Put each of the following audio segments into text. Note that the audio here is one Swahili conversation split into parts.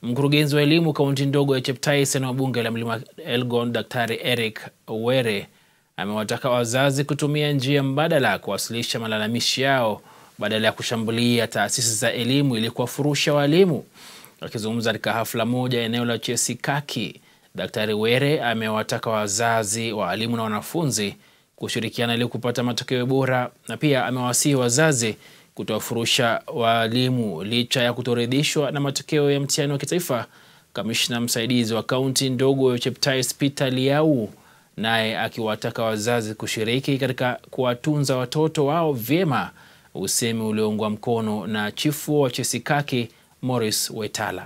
Mkurugenzi wa elimu kaunti ndogo ya Cheptais eneo bunge la Mlima Elgon, Daktari Eric Were amewataka wazazi kutumia njia mbadala kuwasilisha malalamishi yao badala ya kushambulia taasisi za elimu ili kuwafurusha walimu. Akizungumza katika hafla moja eneo la Chesikaki, Daktari Were amewataka wazazi, walimu na wanafunzi kushirikiana ili kupata matokeo bora, na pia amewasihi wazazi kutowafurusha walimu licha ya kutoridhishwa na matokeo ya mtihani wa kitaifa. Kamishna msaidizi wa kaunti ndogo ya Cheptais Peter Liau naye akiwataka wazazi kushiriki katika kuwatunza watoto wao vyema, usemi ulioungwa mkono na chifu wa Chesikaki Morris Wetala.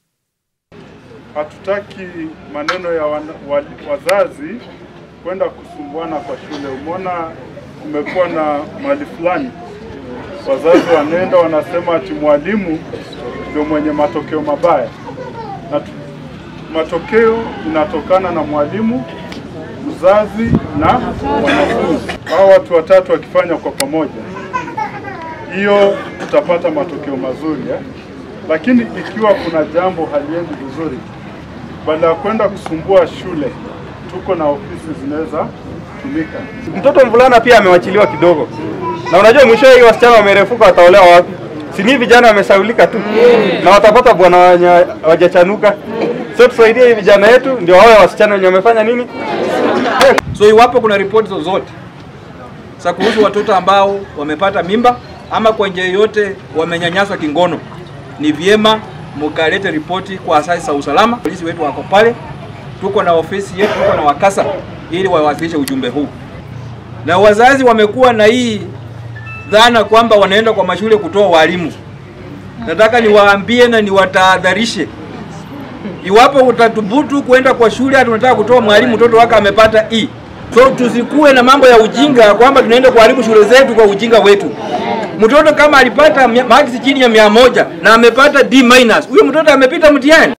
Hatutaki maneno ya wana, wa, wazazi kwenda kusumbuana kwa shule. Umeona kumekuwa na mali fulani wazazi wanaenda wanasema ati mwalimu ndio mwenye matokeo mabaya, na tu, matokeo inatokana na mwalimu, mzazi na wanafunzi. Hao watu watatu wakifanya kwa pamoja, hiyo tutapata matokeo mazuri eh? Lakini ikiwa kuna jambo haliendi vizuri, badala ya kwenda kusumbua shule, tuko na ofisi zinaweza tumika. Mtoto mvulana pia amewachiliwa kidogo, na unajua mwisho hii wasichana wamerefuka, wataolewa wapi? Si ni vijana wamesaulika tu na watapata bwana wenye wajachanuka. So tusaidie hii vijana yetu ndio wawe wasichana wenye wamefanya nini. So iwapo kuna ripoti zozote za kuhusu watoto ambao wamepata mimba ama kwa njia yoyote wamenyanyaswa kingono, ni vyema mkalete ripoti kwa asasi za usalama. Polisi wetu wako pale, tuko na ofisi yetu, tuko na wakasa ili wawasilishe ujumbe huu. Na wazazi wamekuwa na hii dhana kwamba wanaenda kwa mashule kutoa walimu. Nataka niwaambie na niwatahadharishe, iwapo utathubutu kwenda kwa shule hata unataka kutoa mwalimu mtoto wake amepata E, so tusikuwe na mambo ya ujinga kwamba tunaenda kuharibu shule zetu kwa ujinga wetu. Mtoto kama alipata maksi chini ya mia moja na amepata D minus, huyo mtoto amepita mtihani.